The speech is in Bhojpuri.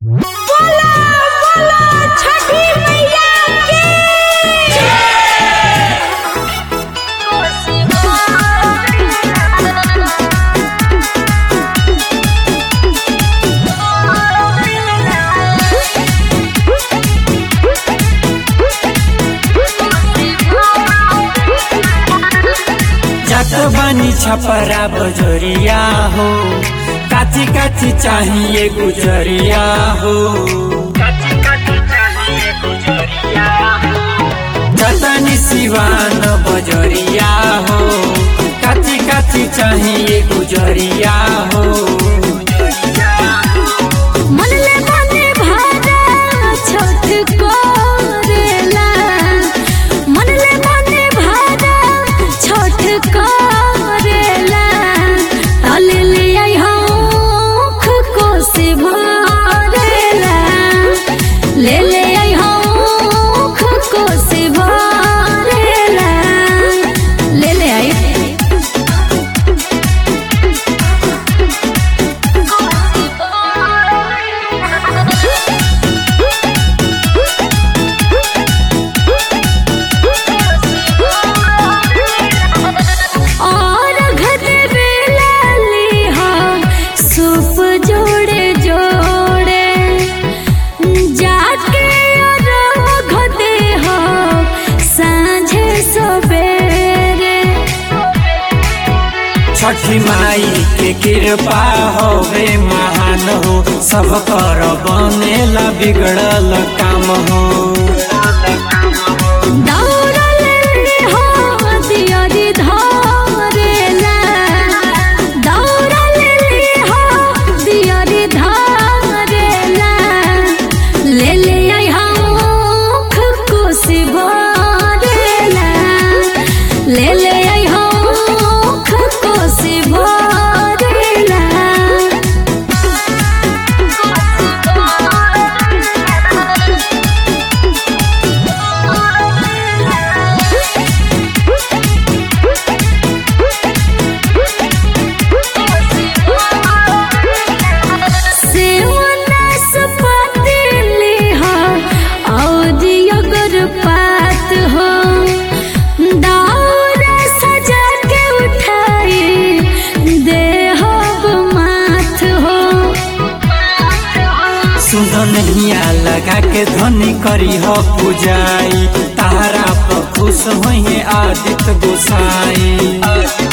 बोला बोला छठी मैया की जात बानी छपरा बजरिया हो काची काची चाहिए गुजरिया हो जतनी सिवान बजरिया हो काची काची चाहिए गुजरिया हो मनले मने भारा छठ करेला मनले मने भारा छठ करेला तले ले आई हौख को से भरेला ले ले आई हौख को से भरेला ले ले आई और घट बेला लिहा सूप जोड़े जोड़े जाके और घटे हो सांझे सवेरे छठी माई के कृपा होवे महान हो सब कर बनेला बिगड़ल काम हो दौड़ल हो दियरी धरेला दौड़ल हो दियरी धरेला ले ले आई हौख कोसी भरेला ले ले आई हौख कोसी भरेला सेवनस पतिली हो औरी अगर पात हो दौरा सजा के उठाई दे हो माथ हो सुन नहिया लगा के ध्वनि करी हो पूजाई तारा पर खुश होइए आदित्य गोसाई